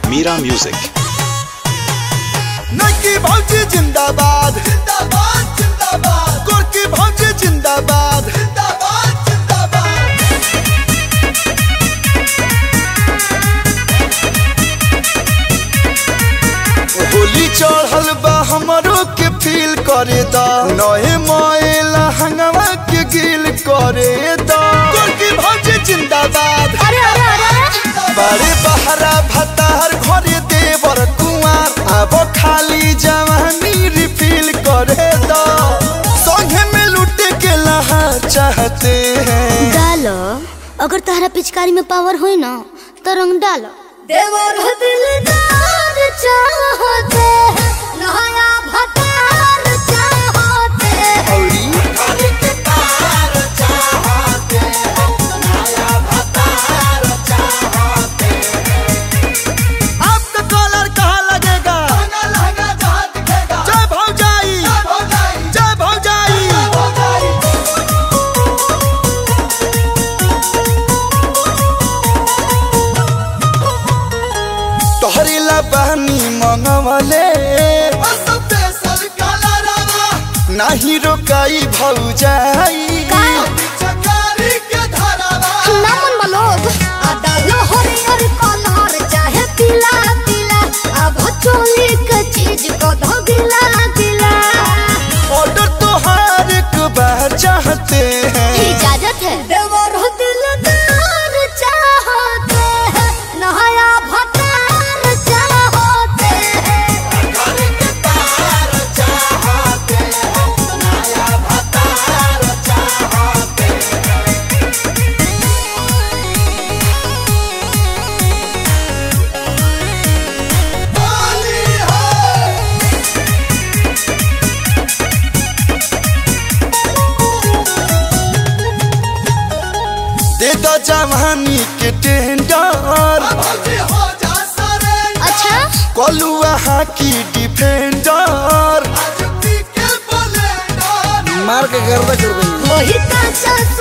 Mira Music. नकी भौजी जिंदाबाद जिंदाबाद जिंदाबाद गोरकी भौजी जिंदाबाद जिंदाबाद जिंदाबाद होली चढ़ल बा हमरो के फील करे दा नए मोएला हंगवा के गिल करे दा गोरकी भौजी जिंदाबाद अरे अरे अरे बारे बहरा भतार घरे देवर कुमार अब खाली जवानी रिफिल करे दो संगे में लुटे के लहा चाहते हैं डालो अगर तारा पिचकारी में पावर होई ना तो रंग डालो देवर दिलदार चाहते हैं नया भतार चाहते हैं औरी आपका कॉलर कहाँ लगेगा जय भौजाई जय भौजाई तोहरी ला बहनी मंगवले नाही रोकाई भौजाई ना मन मलोग डालो हरियर कलर चाहे पीला पीला अब चोली के चीज को धो गिला गिला ऑर्डर तोहार एक बार चाहते हैं इजाजत है देवर दिलदार चाहते हैं नया भतार चाहते हैं दे दो जवानी के टेंडर अच्छा कलुआ हाकी डिफेंडर मार के गर्दा कर देंगे वही काचा